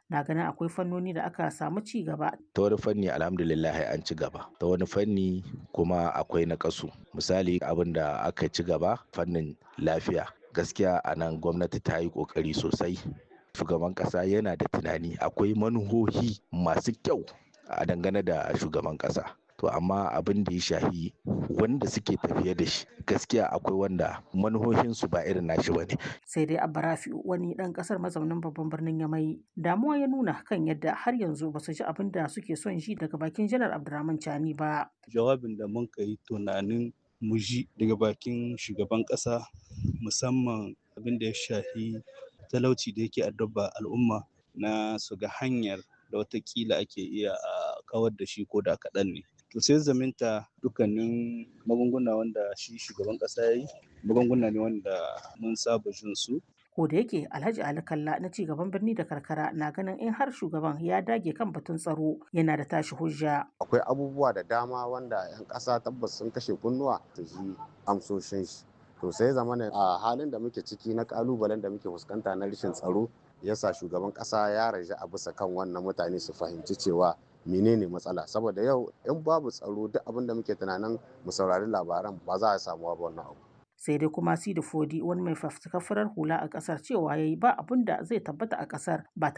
na ganin akwai fannoni da aka samu ci gaba. Ta wani fanni alhamdulillah an ci gaba, ta wani fanni kuma akwai naƙasu. Misali abin da aka ci gaba fannin lafiya. Gaskiya a nan gwamnati ta yi ƙoƙari sosai. Shugaban ƙasa yana da tunani akwai manuhohi masu kyau a dangane da shugaban ƙasa. To amma abin da ya shahi wanda suke tafiye da shi gaskiya akwai wanda manuhohinsu ba irin nashi ba ne. Sai dai Abba Rafi wani ɗan ƙasar mazaunin babban birnin Yamai damuwa ya nuna kan yadda har yanzu ba su ji abin da suke son ji daga bakin Janar Abdurrahman Chani ba. Jawabin da mun yi tunanin mu ji daga bakin shugaban ƙasa musamman abin da ya shahi talauci da yake addaba al'umma na su ga hanyar da watakila ake iya a kawar da shi ko da kaɗan ne. To sai zaminta dukkanin magunguna wanda shi shugaban ƙasa ya yi magunguna ne wanda mun saba jin su. Ko da yake Alhaji Ali Kalla na ci gaban birni da karkara na ganin in har shugaban ya dage kan batun tsaro yana da tashi hujja. Akwai abubuwa da dama wanda 'yan ƙasa tabbas sun kashe kunnuwa su ji amsoshin shi. To sai zamana a halin da muke ciki na kalubalen da muke fuskanta na rashin tsaro yasa shugaban ƙasa ya raja a bisa kan wannan mutane su fahimci cewa menene matsala saboda yau in babu tsaro duk abin da muke tunanin mu saurari labaran ba za a samu ba wannan abu sai dai kuma sidi fodi wani mai fafutukar farar hula a kasar cewa yayi ba abin da zai tabbata a kasar ba